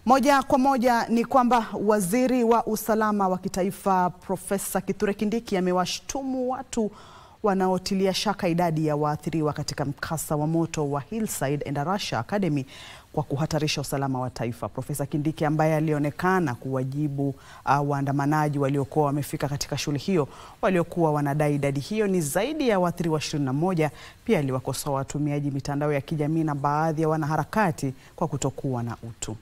Moja kwa moja ni kwamba waziri wa usalama wa kitaifa Profesa Kithure Kindiki amewashtumu watu wanaotilia shaka idadi ya waathiriwa katika mkasa wa moto wa Hillside Endarasha Academy kwa kuhatarisha usalama wa taifa. Profesa Kindiki ambaye alionekana kuwajibu uh, waandamanaji waliokuwa wamefika katika shule hiyo waliokuwa wanadai idadi hiyo ni zaidi ya waathiriwa 21, pia aliwakosoa watumiaji mitandao ya kijamii na baadhi ya wanaharakati kwa kutokuwa na utu.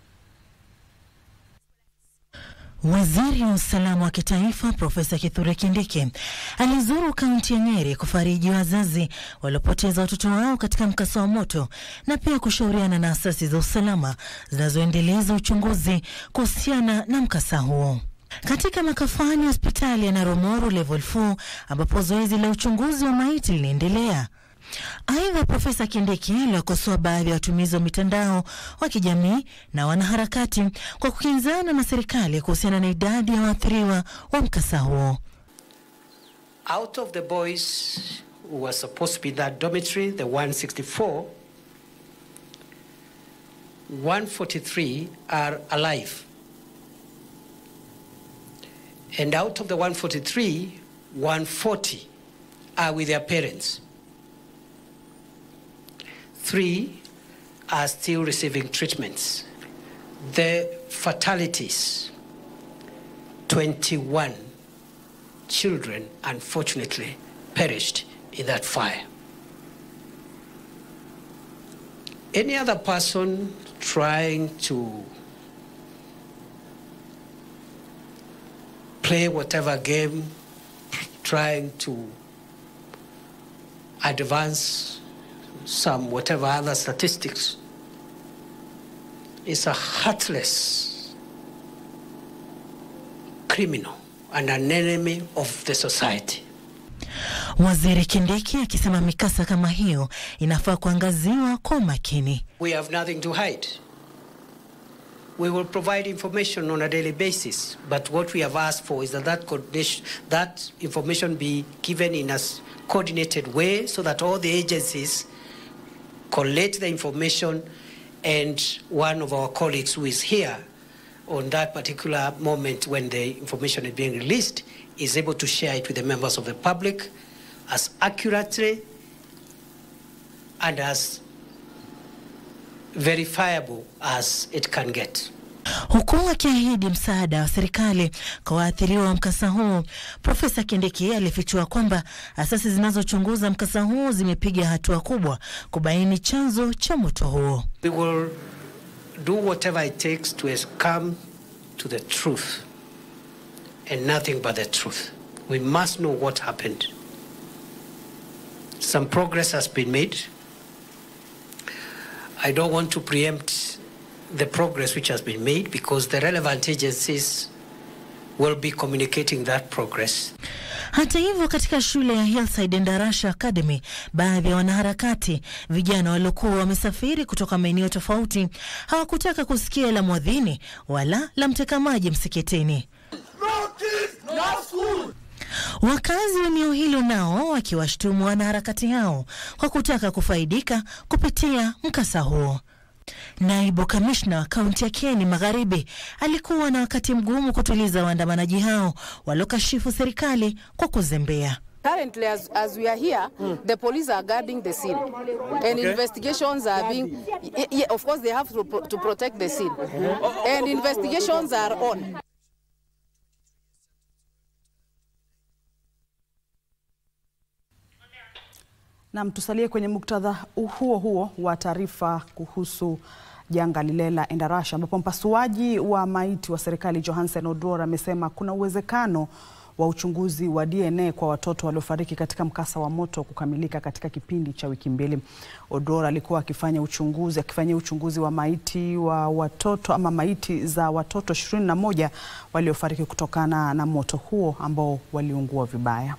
Waziri wa usalama wa kitaifa Profesa Kithure Kindiki alizuru kaunti ya Nyeri kufariji wazazi waliopoteza watoto wao katika mkasa wa moto na pia kushauriana na asasi za usalama zinazoendeleza uchunguzi kuhusiana na mkasa huo. Katika makafani ya hospitali ya Naromoro level 4 ambapo zoezi la uchunguzi wa maiti linaendelea. Aidha, Profesa Kindiki aliwakosoa baadhi ya watumizi wa mitandao wa kijamii na wanaharakati kwa kukinzana na serikali kuhusiana na idadi ya waathiriwa wa mkasa huo. Out of the boys who were supposed to be in that dormitory, the 164, 143 are alive. And out of the 143, 140 are with their parents. Three are still receiving treatments. The fatalities 21 children, unfortunately, perished in that fire. Any other person trying to play whatever game, trying to advance some whatever other statistics is a heartless criminal and an enemy of the society. Waziri Kindiki akisema mikasa kama hiyo inafaa kuangaziwa kwa umakini. We have nothing to hide. We will provide information on a daily basis, but what we have asked for is that that, coordination, that information be given in a s- coordinated way so that all the agencies collect the information and one of our colleagues who is here on that particular moment when the information is being released is able to share it with the members of the public as accurately and as verifiable as it can get. Huku akiahidi msaada wa serikali kwa waathiriwa wa mkasa huu, Profesa Kindiki alifichua kwamba asasi zinazochunguza mkasa huu zimepiga hatua kubwa kubaini chanzo cha moto huo. We will do whatever it takes to es- come to the truth and nothing but the truth. We must know what happened. Some progress has been made. I don't want to preempt the progress which has been made because the relevant agencies will be communicating that progress. Hata hivyo, katika shule ya Hillside Endarasha Academy, baadhi ya wanaharakati vijana waliokuwa wamesafiri kutoka maeneo tofauti hawakutaka kusikia la mwadhini wala la mteka maji msikitini. Wakazi wa eneo hilo nao wakiwashtumu wanaharakati hao kwa kutaka kufaidika kupitia mkasa huo. Naibu kamishna wa kaunti ya Kieni Magharibi alikuwa na wakati mgumu kutuliza waandamanaji hao waliokashifu serikali kwa kuzembea. Currently, as, as we are here, the police are guarding the scene, and investigations are being. y- y- of course, they have to, pro- to protect the scene, and investigations are on. Nam, tusalie kwenye muktadha huo huo wa taarifa kuhusu janga lile la Endarasha ambapo mpasuaji wa maiti wa serikali Johansen Odwor amesema kuna uwezekano wa uchunguzi wa DNA kwa watoto waliofariki katika mkasa wa moto kukamilika katika kipindi cha wiki mbili. Odwor alikuwa akifanya uchunguzi akifanyia uchunguzi wa maiti wa watoto ama maiti za watoto 21 waliofariki kutokana na moto huo ambao waliungua vibaya.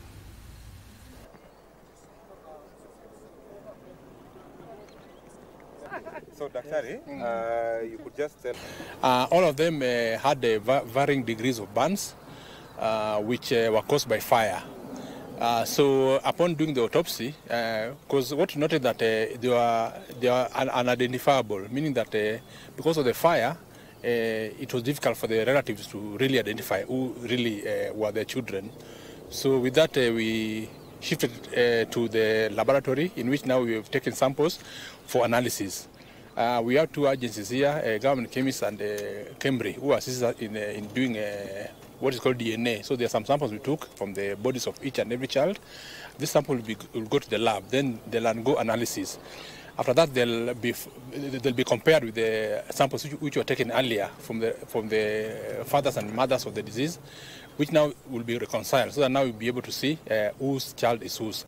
So, Daktari, uh, you could just tell. Uh, all of them uh, had uh, va- varying degrees of burns, uh, which uh, were caused by fire. Uh, so upon doing the autopsy, because what we noted that uh, they were they are un- unidentifiable, meaning that uh, because of the fire, uh, it was difficult for the relatives to really identify who really uh, were their children. So with that, uh, we shifted uh, to the laboratory in which now we have taken samples for analysis. Uh, we have two agencies here, uh, government chemists and uh, Cambry, who assist us in, uh, in doing uh, what is called DNA. So there are some samples we took from the bodies of each and every child. This sample will, be, will go to the lab, then they'll undergo analysis. After that, they'll be, they'll be compared with the samples which, which were taken earlier from the, from the fathers and mothers of the disease, which now will be reconciled, so that now we'll be able to see uh, whose child is whose.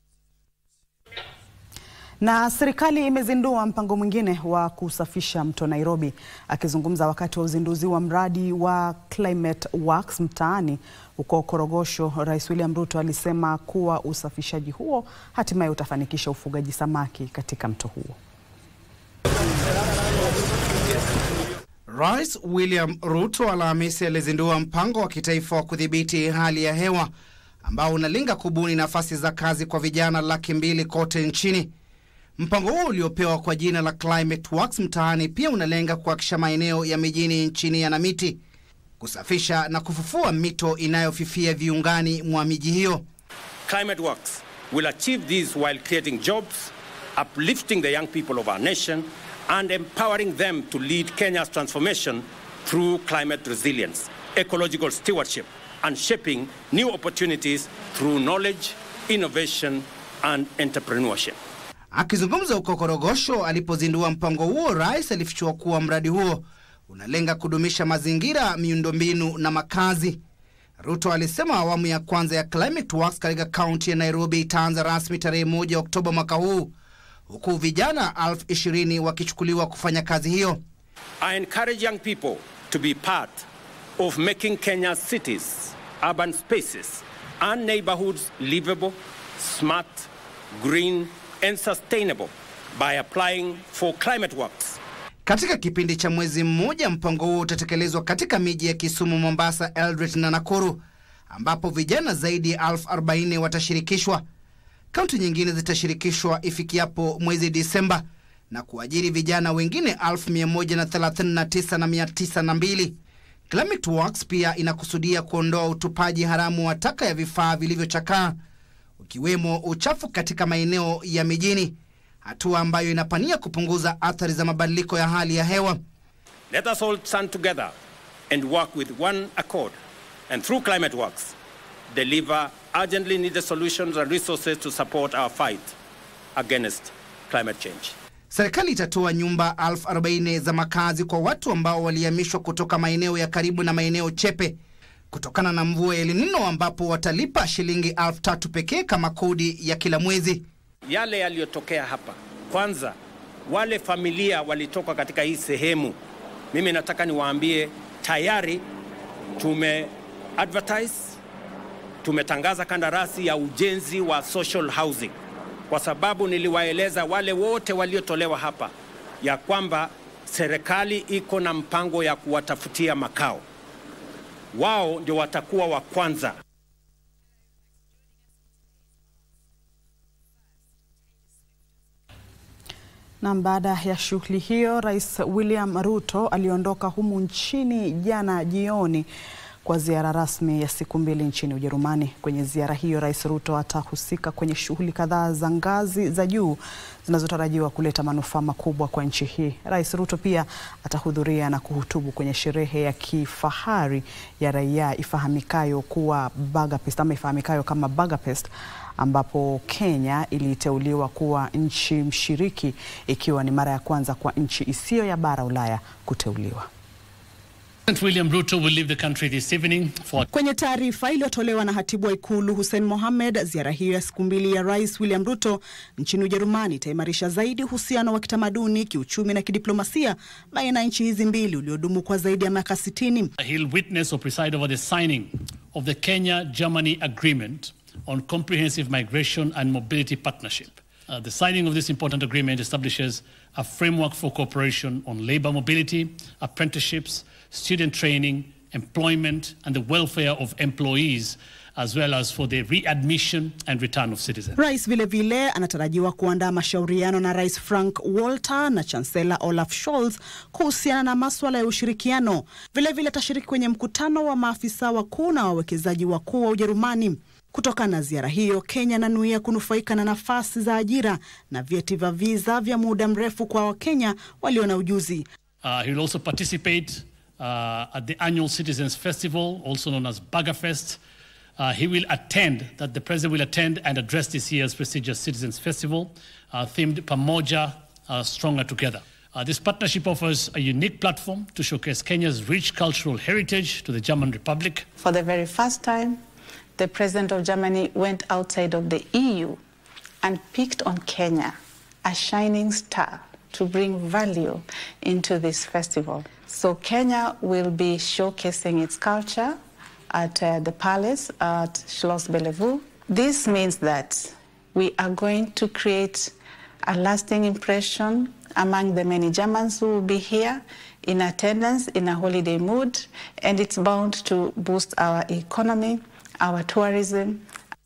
Na serikali imezindua mpango mwingine wa kusafisha mto Nairobi. Akizungumza wakati wa uzinduzi wa mradi wa Climate Works mtaani huko Korogosho, Rais William Ruto alisema kuwa usafishaji huo hatimaye utafanikisha ufugaji samaki katika mto huo. Rais William Ruto Alhamisi alizindua mpango wa kitaifa wa kudhibiti hali ya hewa ambao unalenga kubuni nafasi za kazi kwa vijana laki mbili kote nchini. Mpango huo uliopewa kwa jina la Climate Works mtaani pia unalenga kuhakikisha maeneo ya mijini nchini yana miti, kusafisha na kufufua mito inayofifia viungani mwa miji hiyo. Climate Works will achieve this while creating jobs, uplifting the young people of our nation, and empowering them to lead Kenya's transformation through climate resilience, ecological stewardship, and shaping new opportunities through knowledge, innovation, and entrepreneurship. Akizungumza huko Korogosho alipozindua mpango huo, rais alifichua kuwa mradi huo unalenga kudumisha mazingira, miundombinu na makazi. Ruto alisema awamu ya kwanza ya Climate Works katika kaunti ya Nairobi itaanza rasmi tarehe moja Oktoba mwaka huu, huku vijana elfu ishirini wakichukuliwa kufanya kazi hiyo. I encourage young people to be part of making Kenya's cities, urban spaces, and neighborhoods livable, smart, green, and sustainable by applying for Climate Works. Katika kipindi cha mwezi mmoja, mpango huo utatekelezwa katika miji ya Kisumu, Mombasa, Eldoret na Nakuru, ambapo vijana zaidi ya elfu arobaini watashirikishwa. Kaunti nyingine zitashirikishwa ifikiapo mwezi Disemba na kuajiri vijana wengine elfu mia moja na thelathini na tisa na mia tisa na mbili. Climate Works pia inakusudia kuondoa utupaji haramu wa taka ya vifaa vilivyochakaa ukiwemo uchafu katika maeneo ya mijini, hatua ambayo inapania kupunguza athari za mabadiliko ya hali ya hewa. Let us all stand together and work with one accord, and through Climate Works, deliver urgently needed solutions and resources to support our fight against climate change. Serikali itatoa nyumba elfu arobaini za makazi kwa watu ambao walihamishwa kutoka maeneo ya karibu na maeneo chepe kutokana na mvua ya El Nino, ambapo watalipa shilingi elfu tatu pekee kama kodi ya kila mwezi. Yale yaliyotokea hapa, kwanza, wale familia walitoka katika hii sehemu, mimi nataka niwaambie tayari tume advertise, tumetangaza kandarasi ya ujenzi wa social housing, kwa sababu niliwaeleza wale wote waliotolewa hapa ya kwamba serikali iko na mpango ya kuwatafutia makao. Wao ndio watakuwa wa kwanza. Na baada ya shughuli hiyo, Rais William Ruto aliondoka humu nchini jana jioni kwa ziara rasmi ya siku mbili nchini Ujerumani. Kwenye ziara hiyo, Rais Ruto atahusika kwenye shughuli kadhaa za ngazi za juu zinazotarajiwa kuleta manufaa makubwa kwa nchi hii. Rais Ruto pia atahudhuria na kuhutubu kwenye sherehe ya kifahari ya raia ifahamikayo kuwa Budapest ama ifahamikayo kama Budapest ambapo Kenya iliteuliwa kuwa nchi mshiriki ikiwa ni mara ya kwanza kwa nchi isiyo ya bara Ulaya kuteuliwa. President William Ruto will leave the country this evening for Kwenye taarifa iliyotolewa na hatibu wa ikulu Hussein Mohamed, ziara hiyo ya siku mbili ya Rais William Ruto nchini Ujerumani itaimarisha zaidi uhusiano wa kitamaduni, kiuchumi na kidiplomasia baina ya nchi hizi mbili uliodumu kwa zaidi ya miaka 60. He'll witness or preside over the signing of the Kenya-Germany Agreement on Comprehensive Migration and Mobility Partnership. Uh, the signing of this important agreement establishes a framework for cooperation on labor mobility, apprenticeships, student training, employment, and the welfare of employees as well as for the readmission and return of citizens. Rais vilevile vile anatarajiwa kuandaa mashauriano na Rais Frank Walter na Chancellor Olaf Scholz kuhusiana na maswala ya ushirikiano. Vilevile atashiriki kwenye mkutano wa maafisa wakuu na wawekezaji wakuu wa Ujerumani. Kutokana na ziara hiyo, Kenya inanuia kunufaika na nafasi za ajira na vyeti vya viza vya muda mrefu kwa Wakenya walio na ujuzi. Uh, he will also participate uh, at the annual Citizens Festival, also known as Baggerfest. Uh, he will attend, that the president will attend and address this year's prestigious Citizens Festival, uh, themed Pamoja uh, Stronger Together. Uh, this partnership offers a unique platform to showcase Kenya's rich cultural heritage to the German Republic. For the very first time, the president of Germany went outside of the EU and picked on Kenya, a shining star, to bring value into this festival. So Kenya will be showcasing its culture at uh, the palace at Schloss Bellevue. This means that we are going to create a lasting impression among the many Germans who will be here in attendance in a holiday mood, and it's bound to boost our economy, our tourism,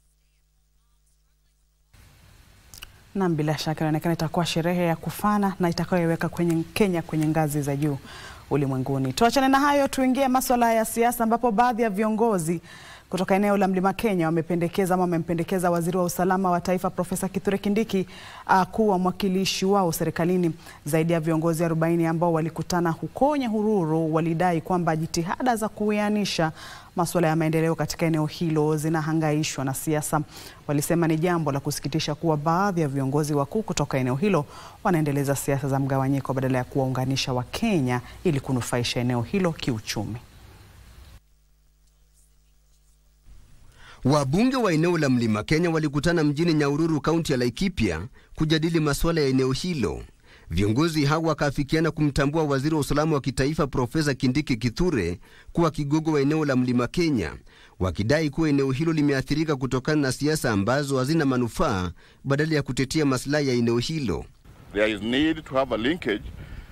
Nam, bila shaka inaonekana itakuwa sherehe ya kufana na itakayoiweka kwenye Kenya kwenye ngazi za juu ulimwenguni. Tuachane na hayo, tuingie maswala ya siasa, ambapo baadhi ya viongozi kutoka eneo la Mlima Kenya wamependekeza ama wamempendekeza waziri wa usalama wa taifa Profesa Kithure Kindiki uh, kuwa mwakilishi wao serikalini. Zaidi ya viongozi 40 ambao walikutana huko Nyahururu walidai kwamba jitihada za kuwianisha masuala ya maendeleo katika eneo hilo zinahangaishwa na siasa. Walisema ni jambo la kusikitisha kuwa baadhi ya viongozi wakuu kutoka eneo hilo wanaendeleza siasa za mgawanyiko badala ya kuwaunganisha Wakenya ili kunufaisha eneo hilo kiuchumi. Wabunge wa eneo la Mlima Kenya walikutana mjini Nyahururu, kaunti ya Laikipia kujadili masuala ya eneo hilo. Viongozi hao wakaafikiana kumtambua waziri wa usalama wa kitaifa Profesa Kindiki Kithure kuwa kigogo wa eneo la Mlima Kenya, wakidai kuwa eneo hilo limeathirika kutokana na siasa ambazo hazina manufaa badala ya kutetea maslahi ya eneo hilo. There is need to have a linkage,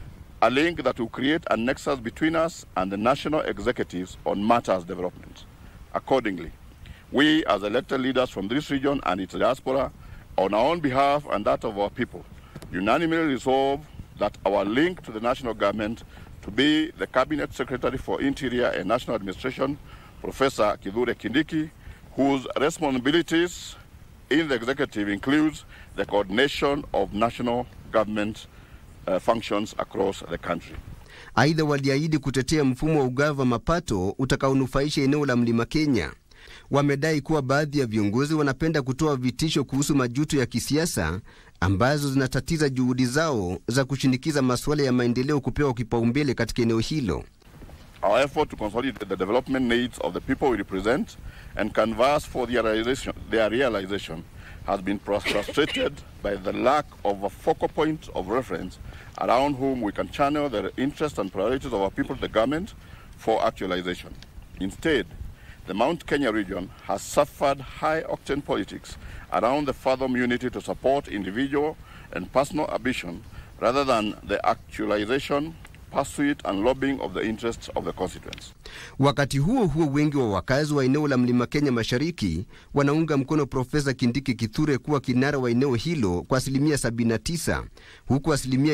a link that will create a nexus between us and the national executives on matters development. Accordingly, we as elected leaders from this region and its diaspora, on our own behalf and that of our people, unanimously resolve that our link to the national government to be the Cabinet Secretary for Interior and National Administration, Professor Kithure Kindiki, whose responsibilities in the executive includes the coordination of national government uh, functions across the country. Aidha, waliahidi kutetea mfumo wa ugavi wa mapato utakaonufaisha eneo la Mlima Kenya. Wamedai kuwa baadhi ya viongozi wanapenda kutoa vitisho kuhusu majuto ya kisiasa ambazo zinatatiza juhudi zao za kushinikiza masuala ya maendeleo kupewa kipaumbele katika eneo hilo. Our effort to consolidate the development needs of the people we represent and canvass for their realization, their realization has been frustrated by the lack of a focal point of reference around whom we can channel the interests and priorities of our people to the government for actualization. Instead, the Mount Kenya region has suffered high-octane politics around the fathom unity to support individual and personal ambition rather than the actualization, pursuit and lobbying of the interests of the constituents. Wakati huo huo, wengi wa wakazi wa eneo la Mlima Kenya Mashariki wanaunga mkono Profesa Kindiki Kithure kuwa kinara wa eneo hilo kwa asilimia 79 huku asilimia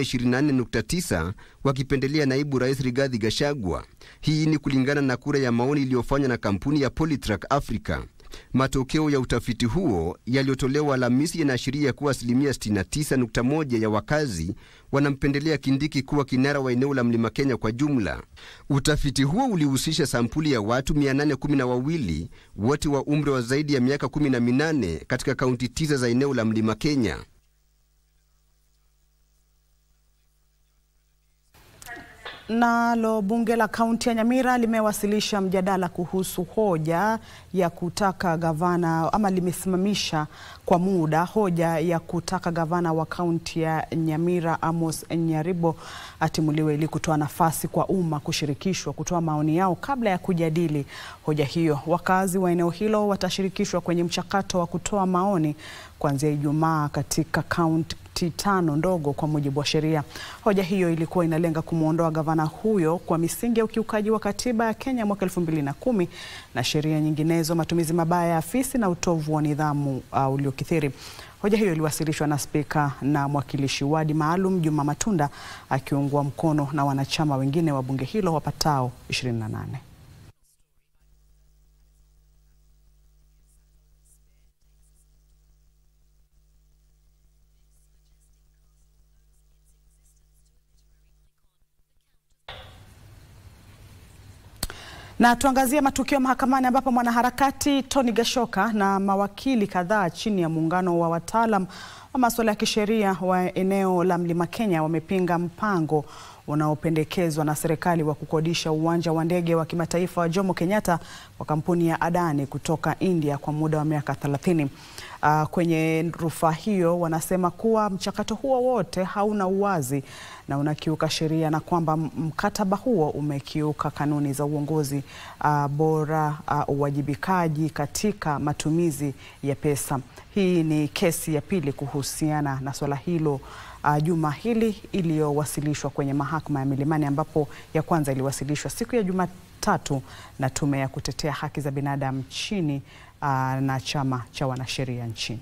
24.9 wakipendelea naibu rais Rigathi Gachagua. Hii ni kulingana na kura ya maoni iliyofanywa na kampuni ya Polytrack Africa. Matokeo ya utafiti huo yaliyotolewa Alhamisi yanaashiria kuwa asilimia 69.1 ya wakazi wanampendelea Kindiki kuwa kinara wa eneo la Mlima Kenya kwa jumla. Utafiti huo ulihusisha sampuli ya watu 812 wote wa umri wa zaidi ya miaka 18 katika kaunti tisa za eneo la Mlima Kenya. Nalo bunge la kaunti ya Nyamira limewasilisha mjadala kuhusu hoja ya kutaka gavana ama limesimamisha kwa muda hoja ya kutaka gavana wa kaunti ya Nyamira Amos Nyaribo atimuliwe ili kutoa nafasi kwa umma kushirikishwa kutoa maoni yao kabla ya kujadili hoja hiyo. Wakazi wa eneo hilo watashirikishwa kwenye mchakato wa kutoa maoni kuanzia Ijumaa katika kaunti hati tano ndogo kwa mujibu wa sheria. Hoja hiyo ilikuwa inalenga kumwondoa gavana huyo kwa misingi ya ukiukaji wa katiba ya Kenya mwaka elfu mbili na kumi na sheria nyinginezo, matumizi mabaya ya afisi na utovu wa nidhamu uh, uliokithiri. Hoja hiyo iliwasilishwa na spika na mwakilishi wadi maalum Juma Matunda akiungwa mkono na wanachama wengine wa bunge hilo wapatao 28. Na tuangazie matukio mahakamani ambapo mwanaharakati Tony Gashoka na mawakili kadhaa chini ya muungano wa wataalam wa masuala ya kisheria wa eneo la Mlima Kenya wamepinga mpango unaopendekezwa na serikali wa kukodisha uwanja wa ndege wa kimataifa wa Jomo Kenyatta kwa kampuni ya Adani kutoka India kwa muda wa miaka 30. Uh, kwenye rufaa hiyo wanasema kuwa mchakato huo wote hauna uwazi na unakiuka sheria na kwamba mkataba huo umekiuka kanuni za uongozi uh, bora, uh, uwajibikaji katika matumizi ya pesa. Hii ni kesi ya pili kuhusiana na swala hilo uh, juma hili iliyowasilishwa kwenye mahakama ya Milimani ambapo ya kwanza iliwasilishwa siku ya Jumatatu na tume ya kutetea haki za binadamu nchini uh, na chama cha wanasheria nchini.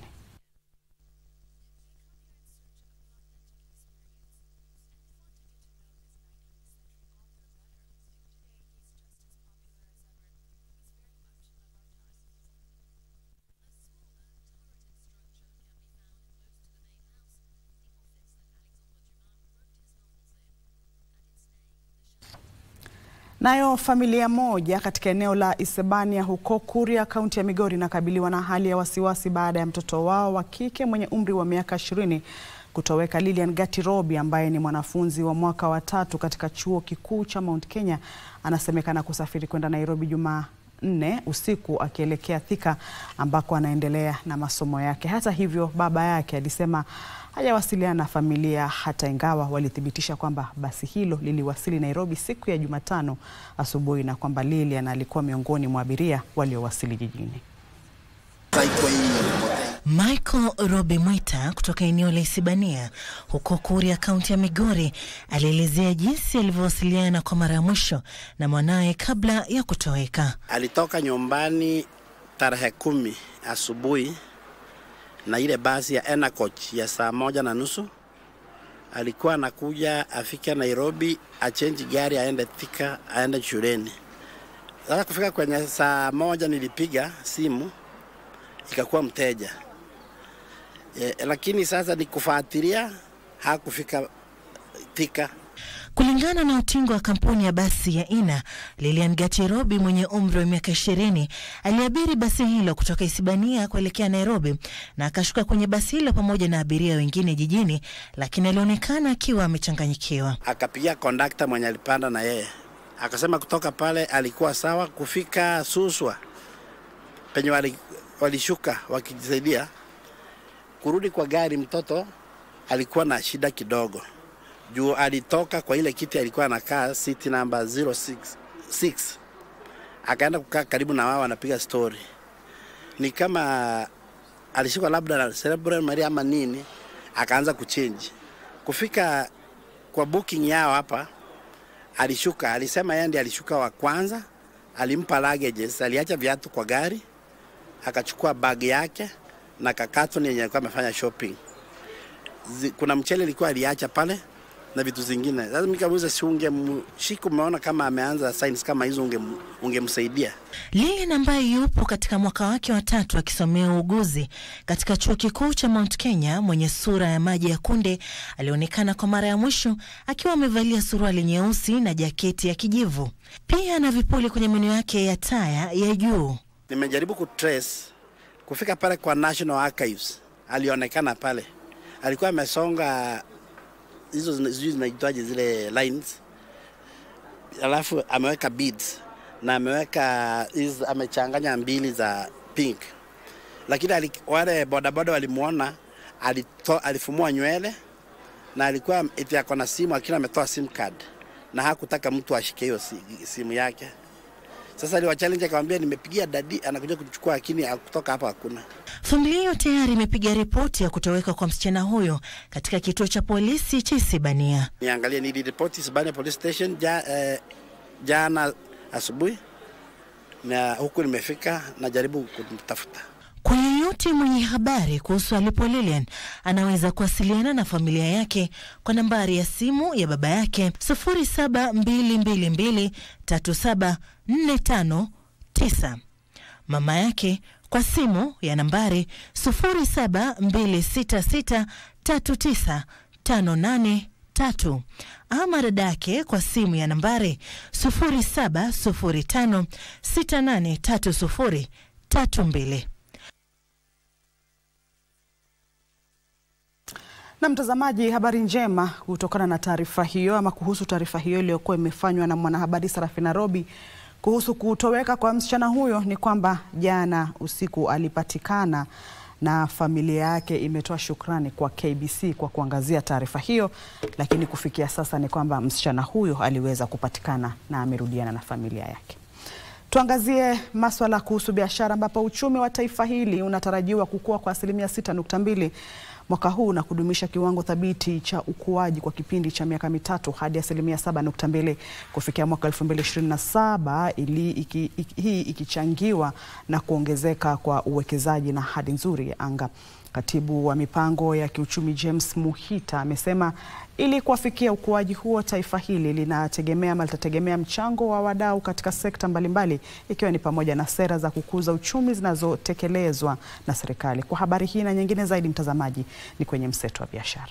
Nayo familia moja katika eneo la Isebania huko Kuria, kaunti ya Migori inakabiliwa na hali ya wasiwasi baada ya mtoto wao wa kike mwenye umri wa miaka ishirini kutoweka. Lilian Gatirobi ambaye ni mwanafunzi wa mwaka wa tatu katika chuo kikuu cha Mount Kenya anasemekana kusafiri kwenda Nairobi Jumanne usiku akielekea Thika ambako anaendelea na masomo yake. Hata hivyo, baba yake alisema hajawasiliana na familia hata ingawa walithibitisha kwamba basi hilo liliwasili Nairobi siku ya Jumatano asubuhi na kwamba Lilian alikuwa miongoni mwa abiria waliowasili jijini. Michael Robi Mwita kutoka eneo la Isibania huko Kuria, kaunti ya Migori, alielezea jinsi alivyowasiliana kwa mara ya mwisho na mwanaye kabla ya kutoweka. Alitoka nyumbani tarehe kumi asubuhi na ile basi ya Enacoach ya saa moja na nusu. Alikuwa anakuja afike Nairobi, achenji gari aende Thika, aende shuleni. Sasa kufika kwenye saa moja nilipiga simu ikakuwa mteja e, lakini sasa nikufuatilia hakufika Thika. Kulingana na utingo wa kampuni ya basi ya Ina, Lilian Gatirobi mwenye umri wa miaka ishirini aliabiri basi hilo kutoka Isibania kuelekea Nairobi na akashuka kwenye basi hilo pamoja na abiria wengine jijini, lakini alionekana akiwa amechanganyikiwa. Akapigia kondakta mwenye alipanda na yeye, akasema kutoka pale alikuwa sawa. Kufika Suswa penye wali, walishuka wakijisaidia kurudi kwa gari, mtoto alikuwa na shida kidogo juu alitoka kwa ile kiti alikuwa anakaa city number 066 akaenda kukaa karibu na wao anapiga story. Ni kama alishikwa labda na cerebral malaria ama nini, akaanza kuchange. Kufika kwa booking yao hapa, alishuka, alisema yeye ndiye alishuka wa kwanza, alimpa luggages, aliacha viatu kwa gari, akachukua bag yake na kakaton yenye alikuwa amefanya shopping. Kuna mchele ilikuwa aliacha pale na vitu zingine. Sasa mimi kamuuliza, si ungemshika, umeona kama ameanza signs kama hizo, ungemsaidia? Lilian ambaye yupo katika mwaka wake wa tatu akisomea uuguzi katika chuo kikuu cha Mount Kenya, mwenye sura ya maji ya kunde, alionekana kwa mara ya mwisho akiwa amevalia suruali nyeusi na jaketi ya kijivu, pia na vipuli kwenye meno yake ya taya ya juu. Nimejaribu kutrace kufika pale kwa National Archives, alionekana pale, alikuwa amesonga hizo sijui zinaitwaje zile lines, alafu ameweka beads na ameweka hizo, amechanganya mbili za pink, lakini ali, wale bodaboda walimwona alito, alifumua nywele na alikuwa eti ako na simu, lakini ametoa sim card na hakutaka mtu ashike hiyo simu yake. Sasa aliwa challenge akamwambia, nimepigia dadi, anakuja kuchukua, lakini kutoka hapa hakuna. Familia hiyo tayari imepiga ripoti ya kutoweka kwa msichana huyo katika kituo cha polisi cha Isibania. Niangalie, niliripoti Isibania police station ja, eh, jana asubuhi na huku nimefika, najaribu kumtafuta. Kwa yeyote mwenye habari kuhusu alipo Lilian anaweza kuwasiliana na familia yake kwa nambari ya simu ya baba yake 07223745 mama yake kwa simu ya nambari 0726639583 ama dadake kwa simu ya nambari 0705683032. Na mtazamaji, habari njema kutokana na taarifa hiyo ama kuhusu taarifa hiyo iliyokuwa imefanywa na mwanahabari Sarafina Robi kuhusu kutoweka kwa msichana huyo ni kwamba jana usiku alipatikana na familia yake imetoa shukrani kwa KBC kwa kuangazia taarifa hiyo, lakini kufikia sasa ni kwamba msichana huyo aliweza kupatikana na amerudiana na familia yake. Tuangazie maswala kuhusu biashara ambapo uchumi wa taifa hili unatarajiwa kukua kwa asilimia 6.2 mwaka huu na kudumisha kiwango thabiti cha ukuaji kwa kipindi cha miaka mitatu hadi asilimia 7.2 kufikia mwaka 2027 ili iki, iki, hii ikichangiwa na kuongezeka kwa uwekezaji na hadi nzuri ya anga. Katibu wa mipango ya kiuchumi James Muhita amesema ili kuwafikia ukuaji huo, taifa hili linategemea ama litategemea mchango wa wadau katika sekta mbalimbali ikiwa ni pamoja na sera za kukuza uchumi zinazotekelezwa na serikali. Kwa habari hii na nyingine zaidi, mtazamaji, ni kwenye mseto wa biashara.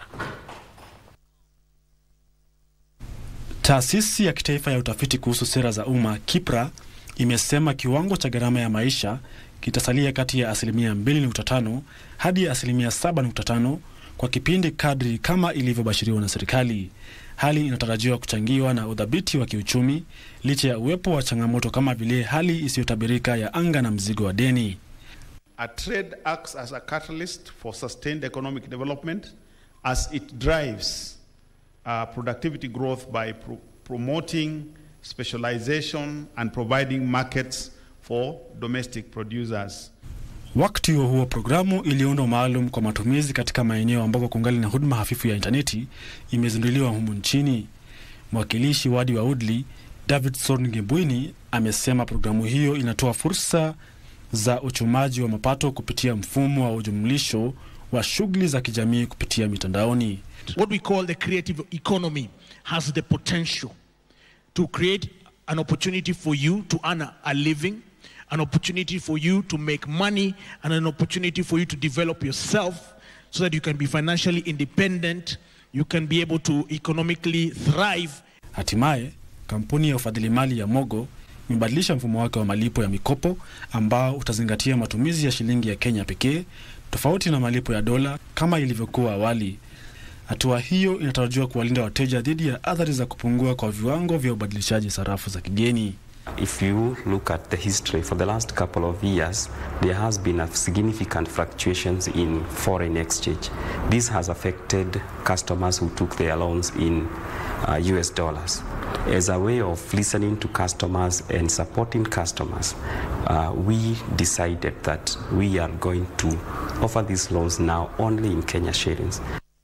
Taasisi ya kitaifa ya utafiti kuhusu sera za umma KIPRA imesema kiwango cha gharama ya maisha kitasalia kati ya asilimia 2.5 hadi asilimia 7.5 kwa kipindi kadri kama ilivyobashiriwa na serikali. Hali inatarajiwa kuchangiwa na udhabiti wa kiuchumi licha ya uwepo wa changamoto kama vile hali isiyotabirika ya anga na mzigo wa deni. A trade acts as a catalyst for sustained economic development as it drives uh, productivity growth by pro promoting specialization and providing markets for domestic producers. Wakati huo huo, programu iliyoundwa maalum kwa matumizi katika maeneo ambako kungali na huduma hafifu ya intaneti imezinduliwa humu nchini. Mwakilishi wadi wa Woodley Davidson Ngembwini amesema programu hiyo inatoa fursa za uchumaji wa mapato kupitia mfumo wa ujumlisho wa shughuli za kijamii kupitia mitandaoni. What we call the creative economy has the potential to create an opportunity for you to earn a, a living, an opportunity for you to make money, and an opportunity for you to develop yourself so that you can be financially independent, you can be able to economically thrive. Hatimaye, kampuni ya ufadhili mali ya Mogo imebadilisha mfumo wake wa malipo ya mikopo ambao utazingatia matumizi ya shilingi ya Kenya pekee tofauti na malipo ya dola kama ilivyokuwa awali. Hatua hiyo inatarajiwa kuwalinda wateja dhidi ya athari za kupungua kwa viwango vya ubadilishaji sarafu za kigeni. If you look at the history for the last couple of years, there has been a significant fluctuations in foreign exchange. This has affected customers who took their loans in uh, US dollars. As a way of listening to customers and supporting customers, uh, we decided that we are going to offer these loans now only in Kenya shillings.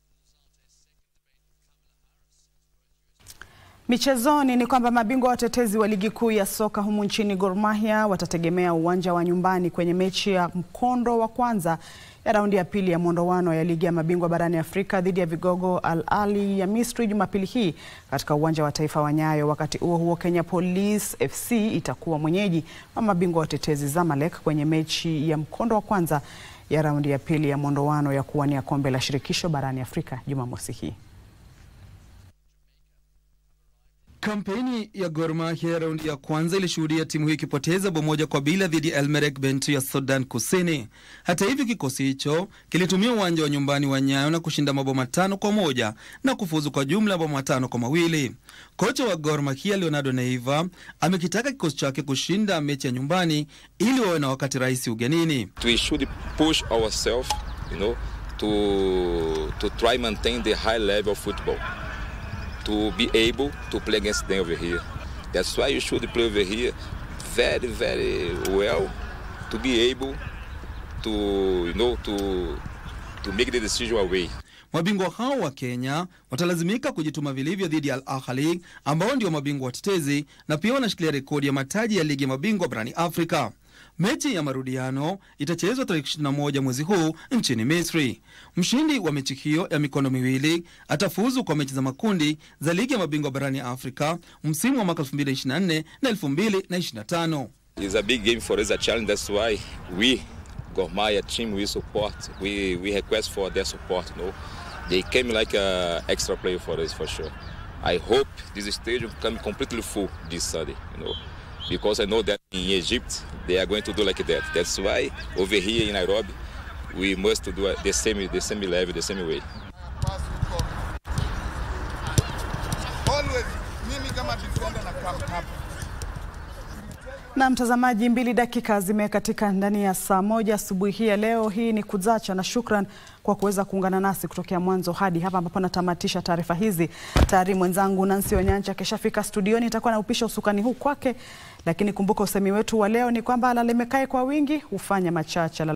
Michezoni ni kwamba mabingwa watetezi wa ligi kuu ya soka humu nchini Gor Mahia watategemea uwanja wa nyumbani kwenye mechi ya mkondo wa kwanza ya raundi ya pili ya mwondowano ya ligi ya mabingwa barani Afrika dhidi ya vigogo Al Ahly ya Misri Jumapili hii katika uwanja wa taifa wa Nyayo. Wakati huo huo, Kenya Police FC itakuwa mwenyeji wa mabingwa watetezi Zamalek kwenye mechi ya mkondo wa kwanza ya raundi ya pili ya mwondowano ya kuwania kombe la shirikisho barani Afrika Jumamosi hii. Kampeni ya Gor Mahia raundi ya kwanza ilishuhudia timu hiyo ikipoteza bao moja kwa bila dhidi ya Elmerek Bentu ya Sudan Kusini. Hata hivyo, kikosi hicho kilitumia uwanja wa nyumbani wa Nyayo na kushinda mabao matano kwa moja na kufuzu kwa jumla ya mabao matano kwa mawili. Kocha wa Gor Mahia Leonardo Neiva amekitaka kikosi chake kushinda mechi ya nyumbani ili wawe na wakati rahisi ugenini. We should push ourselves, you know, to to try maintain the high level of football. to be able to play against them over here. That's why you should play over here very, very well to be able to, you know, to, to make the decision away. Mabingwa hao wa Kenya watalazimika kujituma vilivyo dhidi ya Al Ahly ambao ndio mabingwa watetezi na pia wanashikilia rekodi ya mataji ya ligi ya mabingwa barani Afrika. Mechi ya marudiano itachezwa tarehe 21 mwezi huu nchini Misri. Mshindi wa mechi hiyo ya mikono miwili atafuzu kwa mechi za makundi za ligi ya mabingwa barani Afrika msimu wa mwaka 2024 na 2025. It's a big game for us, a challenge. That's why we, Gor Mahia team, we support. We we request for their support. You know, they came like a extra player for us for sure. I hope this stadium come completely full this Sunday. You know, because I know that in Egypt they are going to do like that. That's why over here in Nairobi we must do the same the same level, the same way. Always mimi kama defender na come hapa. Na mtazamaji, mbili dakika zimekatika ndani ya saa moja asubuhi hii ya leo. Hii ni Kuzacha na shukran kwa kuweza kuungana nasi kutokea mwanzo hadi hapa ambapo natamatisha taarifa hizi. Tayari mwenzangu Nancy Onyancha akishafika studioni, itakuwa na upisha usukani huu kwake, lakini kumbuka usemi wetu wa leo ni kwamba lalemekae kwa wingi hufanya machache.